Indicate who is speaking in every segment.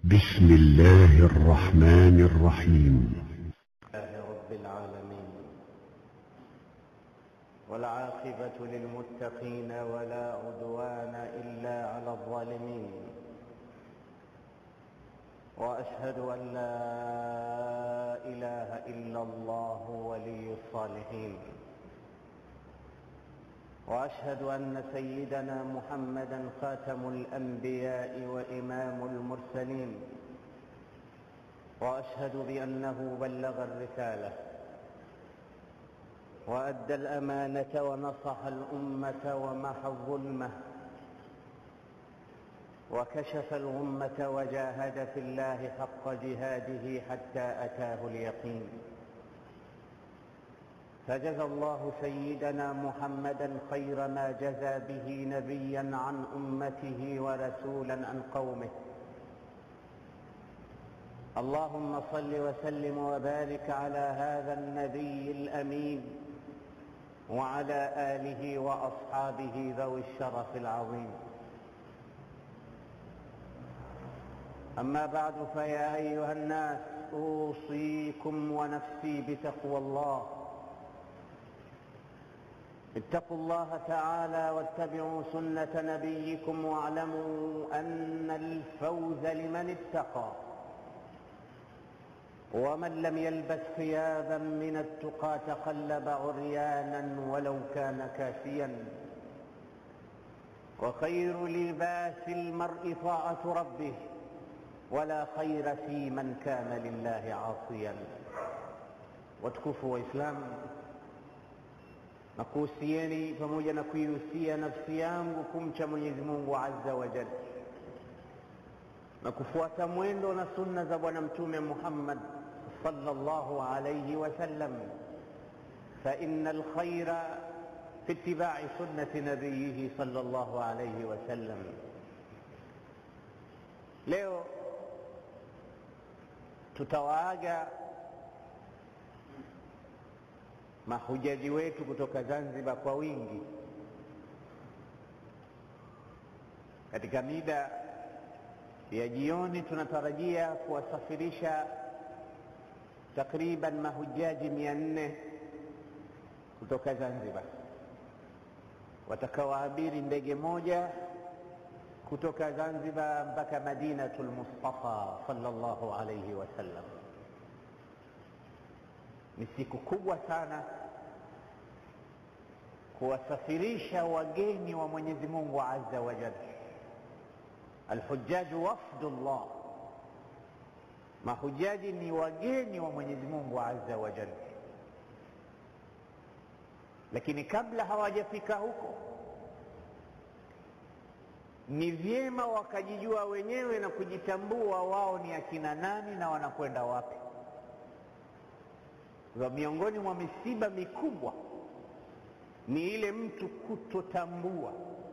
Speaker 1: بسم الله الرحمن الرحيم
Speaker 2: لله رب العالمين والعاقبة للمتقين ولا عدوان إلا على الظالمين وأشهد أن لا إله إلا الله ولي الصالحين وأشهد أن سيدنا محمدا خاتم الأنبياء وإمام المرسلين واشهد بانه بلغ الرساله وادى الامانه ونصح الامه ومحى الظلمه وكشف الغمه وجاهد في الله حق جهاده حتى اتاه اليقين فجزى الله سيدنا محمدا خير ما جزى به نبيا عن امته ورسولا عن قومه اللهم صل وسلم وبارك على هذا النبي الامين وعلى اله واصحابه ذوي الشرف العظيم اما بعد فيا ايها الناس اوصيكم ونفسي بتقوى الله اتقوا الله تعالى واتبعوا سنه نبيكم واعلموا ان الفوز لمن اتقى ومن لم يلبس ثيابا من التقى تقلب عريانا ولو كان كافيا وخير لباس المرء طاعة ربه ولا خير في من كان لله عاصيا watukufu wa Islam na kuhusieni pamoja na kuihusia nafsi yangu kumcha Mwenyezi Mungu azza wa jalla na kufuata mwendo na sunna za Bwana Mtume Muhammad صلى الله عليه وسلم فإن الخير في اتباع سنة نبيه صلى الله عليه وسلم leo tutawaaga mahujaji wetu kutoka Zanzibar kwa wingi katika mida ya jioni tunatarajia kuwasafirisha takriban mahujaji mia nne kutoka Zanzibar watakaoabiri ndege moja kutoka Zanzibar mpaka Madinatul Mustafa sallallahu alayhi wasallam. Ni siku kubwa sana kuwasafirisha wageni wa Mwenyezi Mungu azza wa jalla. Alhujjaju wafdullah mahujaji ni wageni wa Mwenyezi Mungu azza wa jalla, lakini kabla hawajafika huko ni vyema wakajijua wenyewe na kujitambua wao ni akina nani na wanakwenda wapi. Kwa miongoni mwa misiba mikubwa ni ile mtu kutotambua,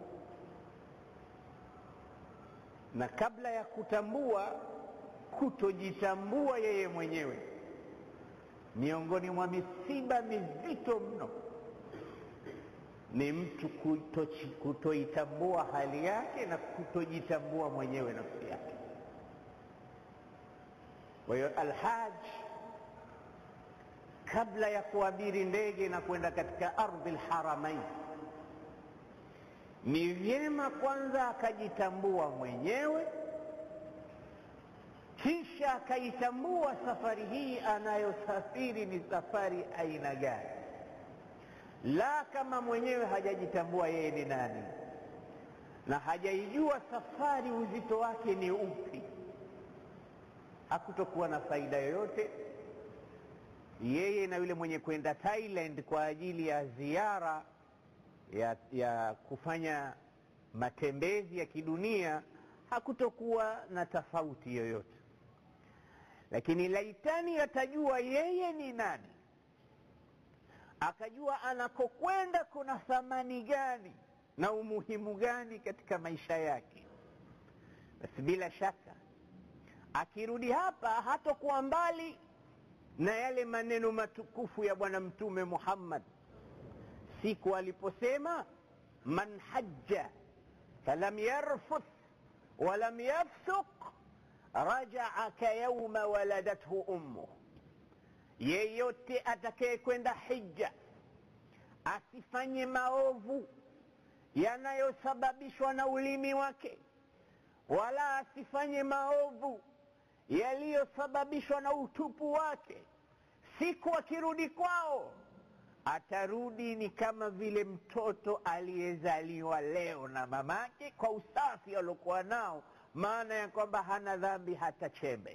Speaker 2: na kabla ya kutambua kutojitambua yeye mwenyewe miongoni mwa misiba mizito mno ni mtu kutoitambua hali yake na kutojitambua mwenyewe nafsi yake kwa hiyo alhaj kabla ya kuabiri ndege na kwenda katika ardhi lharamain ni vyema kwanza akajitambua mwenyewe kisha akaitambua safari hii anayosafiri ni safari aina gani, la kama mwenyewe hajajitambua yeye ni nani na hajaijua safari uzito wake ni upi, hakutokuwa na faida yoyote yeye na yule mwenye kwenda Thailand kwa ajili ya ziara ya, ya kufanya matembezi ya kidunia, hakutokuwa na tofauti yoyote lakini laitani atajua yeye ni nani, akajua anakokwenda kuna thamani gani na umuhimu gani katika maisha yake, basi bila shaka akirudi hapa hatokuwa mbali na yale maneno matukufu ya Bwana Mtume Muhammad siku aliposema man hajja falam yarfuth walam yafsuq rajaa kayauma waladathu ummu yeyote atakayekwenda hija asifanye maovu yanayosababishwa na ulimi wake wala asifanye maovu yaliyosababishwa na utupu wake siku akirudi kwao atarudi ni kama vile mtoto aliyezaliwa leo na mamake kwa usafi aliokuwa nao maana ya kwamba hana dhambi hata chembe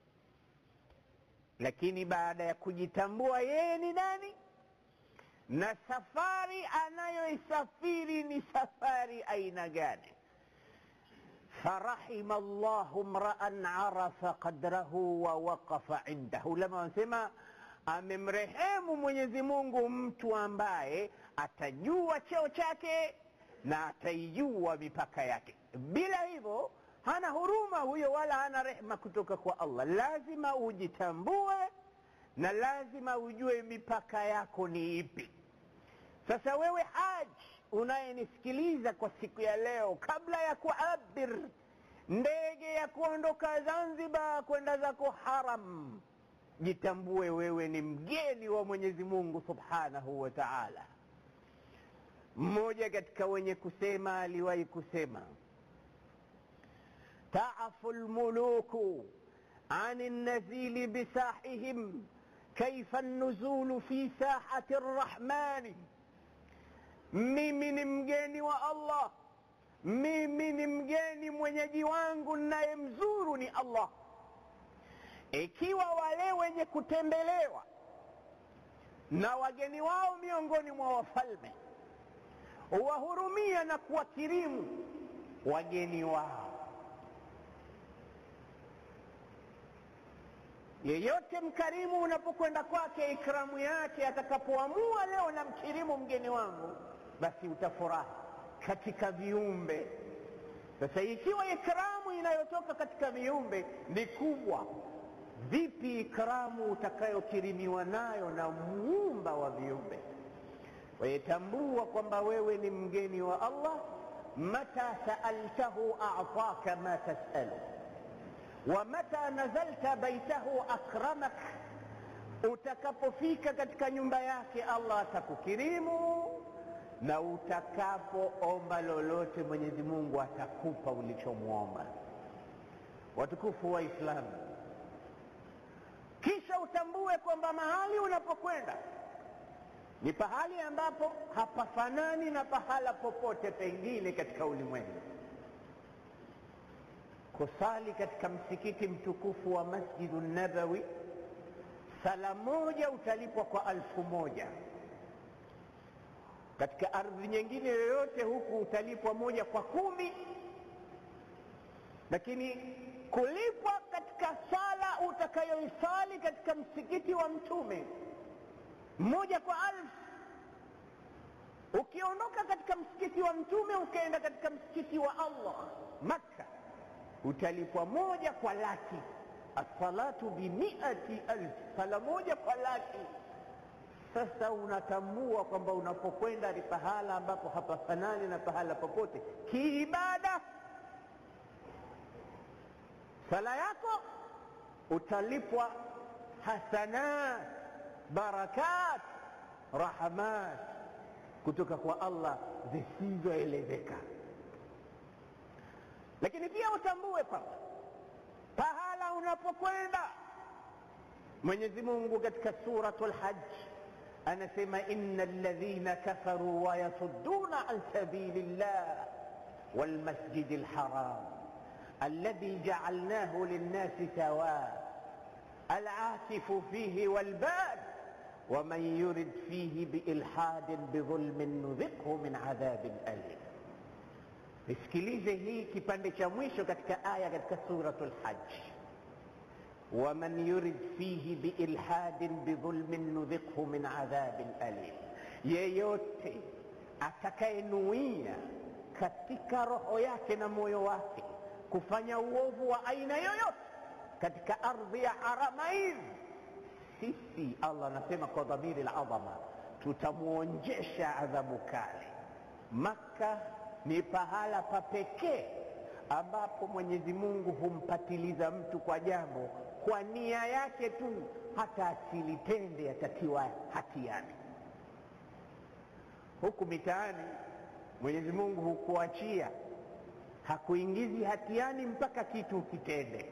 Speaker 2: lakini baada ya kujitambua yeye ni nani na safari anayoisafiri ni safari aina gani farahima llahu mraan arafa qadrahu wa waqafa indahu lama wanasema amemrehemu mwenyezi mungu mtu ambaye atajua cheo chake na ataijua mipaka yake bila hivyo hana huruma huyo wala hana rehma kutoka kwa allah lazima ujitambue na lazima ujue mipaka yako ni ipi sasa wewe haji unayenisikiliza kwa siku ya leo kabla ya kuabir ndege ya kuondoka zanzibar kwenda zako haram jitambue wewe ni mgeni wa mwenyezi mungu subhanahu wa taala mmoja katika wenye kusema aliwahi kusema taafu lmuluku عن النزيل بساحهم كيف النزول في ساحة الرحمن mimi ni mgeni wa allah mimi ni mgeni mwenyeji wangu nayemzuru ni allah ikiwa wale wenye kutembelewa na wageni wao miongoni mwa wafalme wahurumia na kuwakirimu wageni wao yeyote mkarimu unapokwenda kwake ikramu yake atakapoamua leo na mkirimu mgeni wangu basi utafurahi katika viumbe sasa ikiwa ikramu inayotoka katika viumbe ni kubwa vipi ikramu utakayokirimiwa nayo na muumba wa viumbe wayetambua kwamba wewe ni mgeni wa allah mata saaltahu ataka ma tasalu ومتى نزلت بيته أكرمك utakapofika katika nyumba yake allah atakukirimu na utakapoomba lolote mwenyezi mungu atakupa ulichomwomba watukufu wa islamu kisha utambue kwamba mahali unapokwenda ni pahali ambapo hapafanani na pahala popote pengine katika ulimwengu kusali katika msikiti mtukufu wa masjidu nabawi sala moja utalipwa kwa alfu moja katika ardhi nyingine yoyote huku utalipwa moja kwa kumi lakini kulipwa katika sala utakayoisali katika msikiti wa mtume moja kwa alfu ukiondoka katika msikiti wa mtume ukaenda katika msikiti wa allah makka utalipwa moja kwa laki assalatu bimiati alf sala moja kwa laki sasa unatambua kwamba unapokwenda ni pahala ambapo hapafanani na pahala popote kiibada sala yako utalipwa hasanat barakat rahmat kutoka kwa allah zisizoelezeka lakini pia utambue kwamba pahala unapokwenda mwenyezi mungu katika suratu lhaj anasema ina ladhina kafaruu wayasudduna an sabili llah walmasjidi lharam الذي جعلناه للناس سواء العاكف فيه والباد ومن يرد فيه بإلحاد بظلم نذقه من عذاب أليم nisikilize hii kipande cha mwisho katika aya katika suratu lhaj waman yurid fihi biilhadin bidhulmin nudhiqhu min adhabin alim yeyote atakayenuia katika roho yake na moyo wake kufanya uovu wa aina yoyote katika ardhi ya haramain sisi allah anasema kwa dhamiri ladhama tutamwonjesha adhabu kali makka ni pahala pa pekee ambapo mwenyezi mungu humpatiliza mtu kwa jambo kwa nia yake tu hata asilitende atakiwa hatiani huku mitaani mwenyezi mungu hukuachia hakuingizi hatiani mpaka kitu ukitende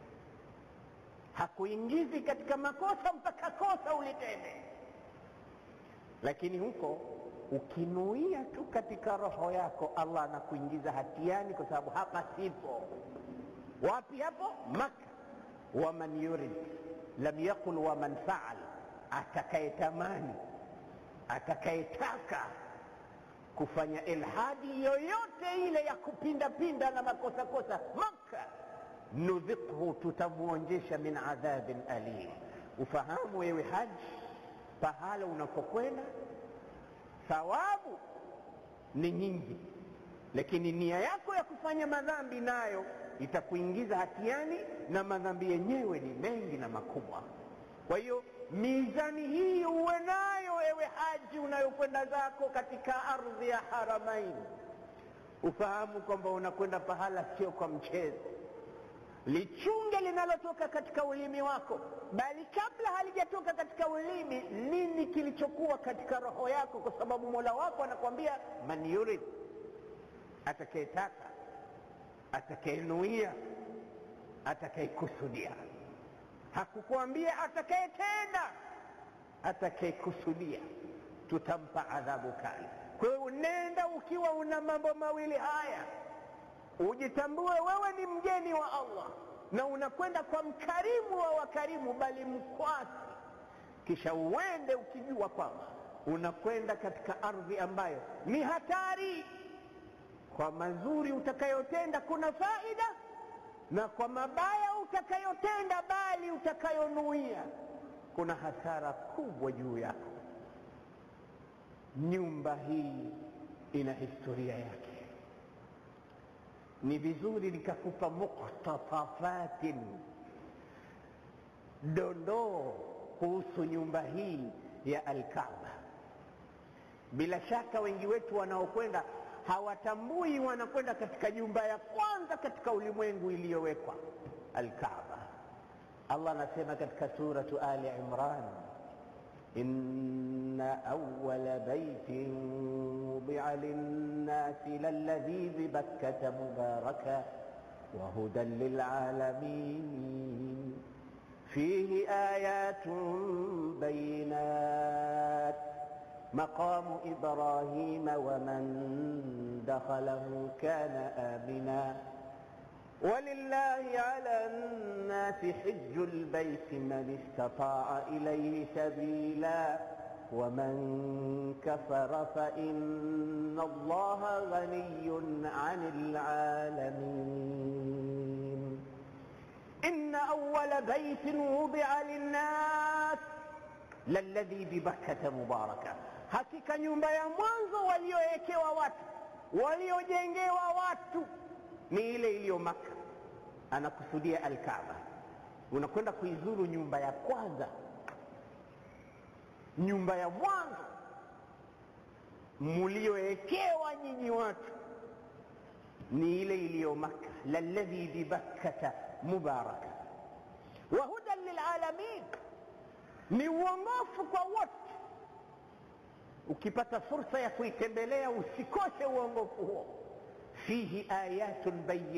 Speaker 2: hakuingizi katika makosa mpaka kosa ulitende lakini huko ukinuia tu katika roho yako allah anakuingiza hatiani kwa sababu hapa sipo wapi hapo maka waman yurid lam yaqul waman faal atakayetamani atakayetaka kufanya ilhadi yoyote ile ya kupindapinda na makosa kosa maka nudhiqhu tutamwonjesha min adhabin alim ufahamu wewe haji pahala unapokwenda thawabu ni nyingi lakini nia yako ya kufanya madhambi nayo itakuingiza hatiani na madhambi yenyewe ni mengi na makubwa kwa hiyo mizani hii uwe nayo ewe haji unayokwenda zako katika ardhi ya haramain ufahamu kwamba unakwenda pahala sio kwa mchezo lichunge linalotoka katika ulimi wako bali kabla halijatoka katika ulimi nini kilichokuwa katika roho yako kwa sababu mola wako anakwambia man yurid atakayetaka atakayenuia atakayekusudia hakukuambia atakayetenda atakayekusudia tutampa adhabu kali kwa hiyo nenda ukiwa una mambo mawili haya ujitambue wewe ni mgeni wa allah na unakwenda kwa mkarimu wa wakarimu bali mkwasi kisha uende ukijua kwamba unakwenda katika ardhi ambayo ni hatari kwa mazuri utakayotenda kuna faida na kwa mabaya utakayotenda bali utakayonuia kuna hasara kubwa juu yako nyumba hii ina historia yake ni vizuri nikakupa muktatafatin dondoo kuhusu nyumba hii ya alkaaba bila shaka wengi wetu wanaokwenda hawatambui wanakwenda katika nyumba ya kwanza katika ulimwengu iliyowekwa alkaaba allah anasema katika suratu ali imran inna awala baitin wudia linnasi lalladhi bibakkata mubaraka وهدى للعالمين فيه آيات بينات مقام إبراهيم ومن دخله كان آمنا ولله على الناس حج البيت من استطاع إليه سبيلا ومن كفر فإن الله غني عن العالمين إن أول بيت وضع للناس lalladhi bibakkata mubaraka hakika nyumba ya mwanzo waliowekewa watu waliojengewa watu ni ile iliyo maka anakusudia alkaaba unakwenda kuizuru nyumba ya kwanza nyumba ya mwanzo muliowekewa nyinyi watu ni ile iliyo maka lalladhi bibakkata mubaraka wa hudan lilalamin ni uongofu kwa wote ukipata fursa ya kuitembelea usikose uongofu huo fihi ayatun bayin